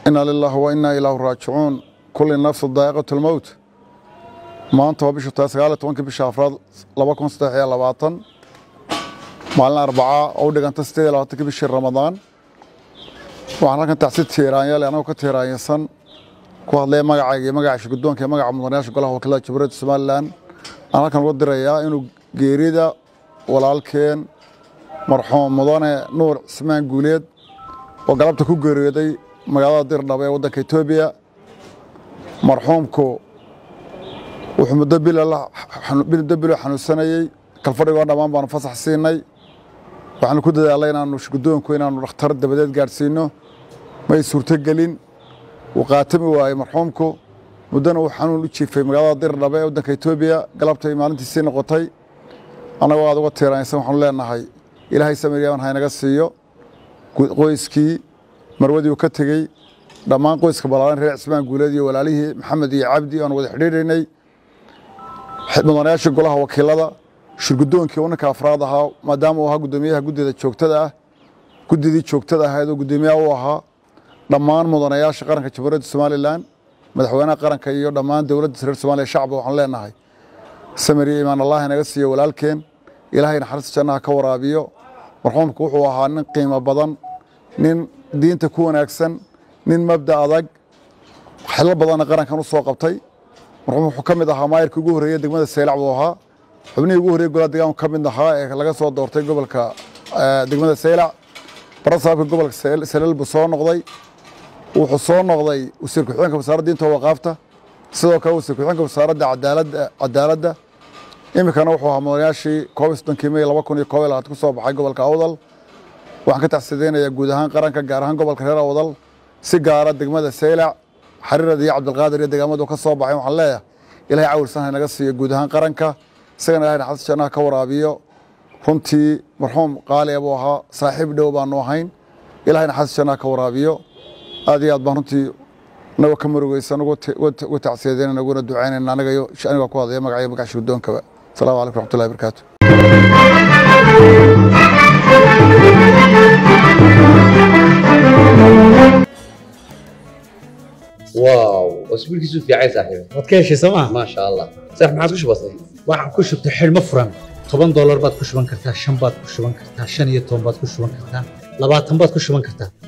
ina lilahi wa inaa ilaahu raajicuun kulli nafsu daa'iqatu lmowt maanta waa bishu tahay sagaal iyo tobankii bisha afraad laba kun saddex iyo labaatan maalin arbacaa oo u dhiganta siddeed iyo labaatankii bishii ramadaan waxaan halkan tacsi tiiraanyale anagoo ka tiiraanyasan ku hadlaya magacayga iyo magaca shirgudoonka iyo magaca mudanayaasha golaha wakiilada jamhuuriyadda somalilan aan halkan uga dirayaa inuu geerida walaalkeen marxuum mudane nuur cismaan guuleed oo galabta ku geeriyooday magaalada dirdhaba ee waddanka etoobiya marxuumku wuxuu muddo muddo bilo xanuunsanayey kalfadhigoo dhammaan baanu fasax siinay waxaanu ku dadaalay inaanu shirgudoonku inaanu dhakhtar dabadeed gaadhsiino may suurtogelin wuu qaatami waayey marxuumku muddana uu xanuun u jiifay magaalada dirdhabe ee waddanka etoobiya galabtay maalintiisii noqotay annagoo aad uga tiiraanaysan waxaanu leenahay ilaahay samiryaman haynaga siiyo qoyskii marwadii uu ka tegey dhammaan qoyska balaaran reer cismaan guuleed iyo walaalihii maxamed iyo cabdi aanu wada xidhiidhaynay mudanayaasha golaha wakiilada shirgudoonkii uu ninka afraad ahaa maadaama uu ahaa guddoomiyaha guddida joogtada ah guddidii joogtada ahayd oo guddoomiyaha u ahaa dhammaan mudanayaasha qaranka jamhuuriyadda somalilan madaxweynaha qaranka iyo dhammaan dowladda reer somaliya shacba waxaan leenahay samir iyo imaan allahi naga siiyo walaalkeen ilaahay naxariista jannaha ka waraabiyo marxuumku wuxuu ahaa nin qiimo badan nin diinta ku wanaagsan nin mabda adag xilo badanna qarankan u soo qabtay marxuum wuxuu ka mid ahaa maayirkii ugu horreeyey degmada seylac buu ahaa xubnihii ugu horreyey golaha deegaanku ka mid ahaa ee laga soo doortay gobolka degmada seylac barasaabka gobolka salel buu soo noqday wuxuu soo noqday wasiir ku-xigeenka wasaaradda diinta waqaafta sidoo kale wasiir ku-xigeenka wasaaradda cadaaladda iminkana wuxuu ahaa mudanayaashii koob iyo soddonkii mey laba kun iyo koob iyo labaatan ku soo baxay gobolka awdal waxaan ka taxsideynayaa guud ahaan qaranka gaar ahaan gobolka reer awdal si gaara degmada seylac xariirad iyo cabdilqaadir iyo degaamadu ka soo baxay waxaan leeyahay ilahay cawilsan haynaga siiyo guud ahaan qaranka isagana ilahay naxariista jannaha ka waraabiyo runtii marxuum qaaliya buu ahaa saaxiib dhow baanu ahayn ilahay naxariista jannaha ka waraabiyo aad iyo aad baan runtii naga ka marugeysan uga tacsiyadeynana uguna ducaynayna aniga aniga ku hadlaya magacayo magaca shirgudoonkaba asalaamu calaykum raxmatullahi barakaatu واو اسبوعك في عايز صاحبي waad ka heshay sooma ما شاء الله صح ما عاد وش بصير waxaan ku shubtay xidhmo furan toban doolar baad ku shuban kartaa shan baad ku shuban kartaa shan iyo toban baad ku shuban kartaa labaatan baad ku shuban kartaa